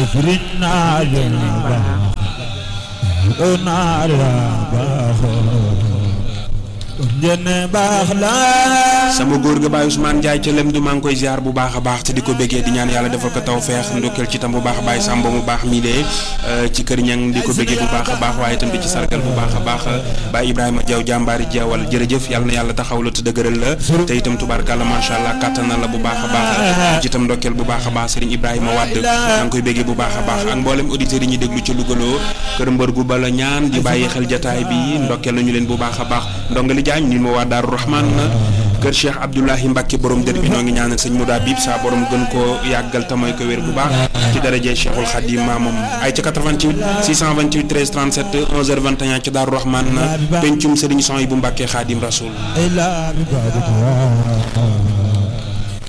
firij naa leen baax naa la baaxoo njëne baax la sama góor ga Baye Ousmane Ndiaye ca lem du maa ngi koy ziar bu baax a baax te di ko bëggee di ñaan yàlla defal ko taw feex ndokkeel ci tam bu baax Baye Samba mu baax mii de ci kër ñang di ko bëggee bu baax a baax waaye itam di ci sargal bu baax a baax Baye Ibrahima Diaw jàmbaari Diawal jërëjëf yàlla na yàlla taxaw la te dëgëral la te itam tubaarkàlla macha allah kàttanal la bu baax a baax ci itam ndokkeel bu baax a baax Serigne Ibrahima Wade maa ngi koy bëggee bu baax a baax ak mboolem auditeurs yi ñuy déglu ci Lougaloo kër mbër gu bala ñaan di bàyyi xel jataay bi ndokkeel nañu leen bu baax a baax ndongali jaañ ni ma waa Daaru Rahman kër Cheikh Abdoulahi Mbacke borom dër bi noo ngi ñaanal sëñ Mouda Bib sa borom gën koo yàggal te mooy ko wér bu baax ci daraje Cheikhul Khadim maamam ay ca 88 628 13 37 11h21 ci Daaru Rahman pencum Serigne Son yi bu Mbacke Khadim Rasoul ila bi